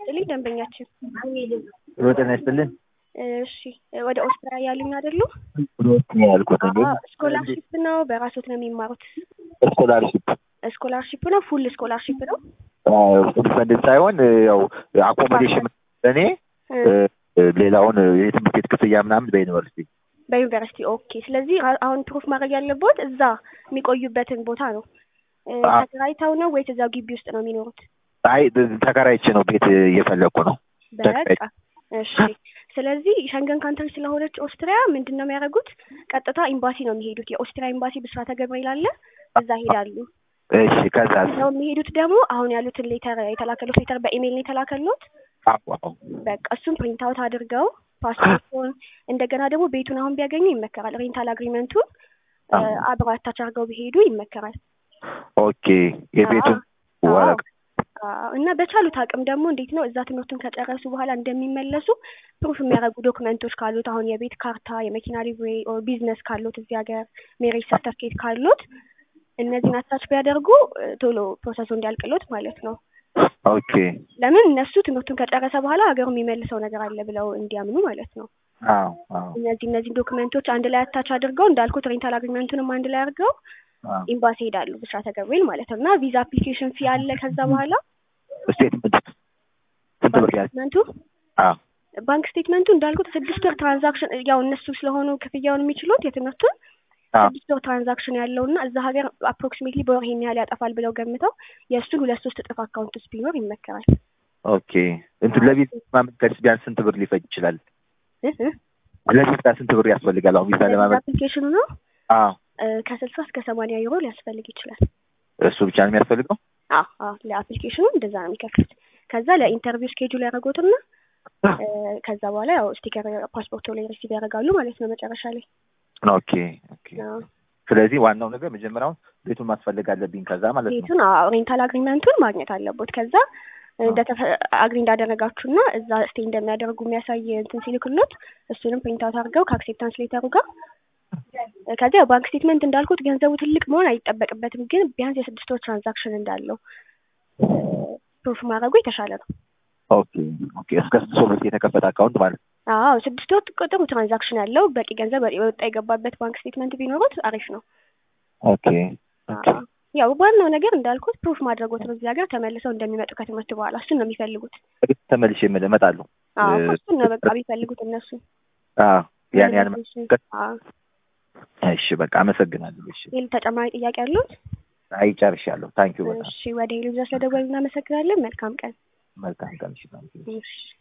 ይስጥልኝ ደንበኛችን። ሮ ጤና ይስጥልን። እሺ ወደ ኦስትሪያ ያሉኝ አይደሉ? ነው ያልኩት እንዴ ስኮላርሺፕ ነው በራሶት ነው የሚማሩት? ስኮላርሽፕ ስኮላርሺፕ ነው ፉል ስኮላርሺፕ ነው? ዲፐንደንት ሳይሆን ያው አኮሞዴሽን እኔ ሌላውን የትምህርት ቤት ክፍያ ምናምን በዩኒቨርሲቲ በዩኒቨርሲቲ ኦኬ። ስለዚህ አሁን ፕሩፍ ማድረግ ያለበት እዛ የሚቆዩበትን ቦታ ነው። ተከራይተው ነው ወይስ እዛው ግቢ ውስጥ ነው የሚኖሩት? አይ ተከራይቼ ነው ቤት እየፈለግኩ ነው። በቃ እሺ። ስለዚህ ሸንገን ካንትሪ ስለሆነች ኦስትሪያ ምንድን ነው የሚያደርጉት? ቀጥታ ኤምባሲ ነው የሚሄዱት። የኦስትሪያ ኤምባሲ ብስራተ ገብርኤል አለ፣ እዛ ሄዳሉ። እሺ ከዛ ሰው የሚሄዱት ደግሞ አሁን ያሉትን ሌተር የተላከሉት ሌተር በኢሜይል ነው የተላከሉት። በቃ እሱን ፕሪንት አውት አድርገው ፓስፖርቱን እንደገና ደግሞ ቤቱን አሁን ቢያገኙ ይመከራል። ሬንታል አግሪመንቱን አብረው አታች አድርገው ቢሄዱ ይመከራል። ኦኬ የቤቱን ወረቀት እና በቻሉት አቅም ደግሞ እንዴት ነው እዛ ትምህርቱን ከጨረሱ በኋላ እንደሚመለሱ ፕሩፍ የሚያደርጉ ዶክመንቶች ካሉት አሁን የቤት ካርታ፣ የመኪና ሊብሬ ኦር ቢዝነስ ካሉት እዚህ ሀገር ሜሬጅ ሰርተፍኬት ካሉት እነዚህን አታች ቢያደርጉ ቶሎ ፕሮሰሱ እንዲያልቅሎት ማለት ነው። ኦኬ ለምን እነሱ ትምህርቱን ከጨረሰ በኋላ ሀገሩ የሚመልሰው ነገር አለ ብለው እንዲያምኑ ማለት ነው። አዎ አዎ እነዚህ እነዚህ ዶክመንቶች አንድ ላይ አታች አድርገው እንዳልኩት ሬንታል አግሪመንቱንም አንድ ላይ አድርገው ኤምባሲ ሄዳሉ ብስራተ ገብርኤል ማለት ነው። እና ቪዛ አፕሊኬሽን ፊ አለ። ከዛ በኋላ ስቴትመንት ስንት ብር ያዝ? ስቴትመንቱ አዎ ባንክ ስቴትመንቱ እንዳልኩት ስድስት ወር ትራንዛክሽን ያው እነሱ ስለሆኑ ክፍያውን የሚችሉት የትምህርቱን ስድስት ወር ትራንዛክሽን ያለው እና እዛ ሀገር አፕሮክሲሜትሊ በወር ይሄን ያህል ያጠፋል ብለው ገምተው የእሱን ሁለት ሶስት እጥፍ አካውንት ውስጥ ቢኖር ይመከራል። ኦኬ እንትን ለቪዛ ማመልከት ቢያንስ ስንት ብር ሊፈጅ ይችላል? ለቪዛ ስንት ብር ያስፈልጋል? አሁን ቪዛ ለማመልከት አፕሊኬሽኑ ነው አዎ ከስልሳ እስከ ሰማንያ ዩሮ ሊያስፈልግ ይችላል። እሱ ብቻ ነው የሚያስፈልገው? አዎ አዎ ለአፕሊኬሽኑ እንደዛ ነው የሚከፍሉት። ከዛ ለኢንተርቪው ስኬጁል ያደረጉትና ከዛ በኋላ ያው ስቲከር ፓስፖርቶ ላይ ሪሲቭ ያደርጋሉ ማለት ነው መጨረሻ ላይ። ኦኬ ኦኬ። ስለዚህ ዋናው ነገር መጀመሪያውን ቤቱን ማስፈልግ አለብኝ ከዛ ማለት ነው። ቤቱን ሬንታል አግሪመንቱን ማግኘት አለቦት። ከዛ አግሪ እንዳደረጋችሁና እዛ ስቴ እንደሚያደርጉ የሚያሳይ እንትን ሲልክሎት እሱንም ፕሪንት አውት አድርገው ከአክሴፕታንስ ሌተሩ ጋር ከዚያ ባንክ ስቴትመንት እንዳልኩት ገንዘቡ ትልቅ መሆን አይጠበቅበትም፣ ግን ቢያንስ የስድስት ወር ትራንዛክሽን እንዳለው ፕሩፍ ማድረጉ የተሻለ ነው። ኦኬ ኦኬ። እስከ ስድስት ወር የተከፈተ አካውንት ማለት ነው። አዎ ስድስት ወር ጥሩ ትራንዛክሽን ያለው በቂ ገንዘብ የወጣ የገባበት ባንክ ስቴትመንት ቢኖሩት አሪፍ ነው። ኦኬ ኦኬ። ያው ዋናው ነገር እንዳልኩት ፕሩፍ ማድረጎት ነው። እዚህ ሀገር ተመልሰው እንደሚመጡ ከትምህርት በኋላ እሱን ነው የሚፈልጉት። ተመልሼ እመጣለሁ። አዎ እሱን ነው በቃ የሚፈልጉት እነሱ። አዎ ያን ያን አዎ እሺ በቃ አመሰግናለሁ። እሺ ሌላ ተጨማሪ ጥያቄ አሉት? አይ ጨርሻለሁ። ታንኪዩ በጣም እሺ ወደ ሄሎ ስለደወሉ እናመሰግናለን። መልካም ቀን። መልካም ቀን። እሺ ታንኪዩ። እሺ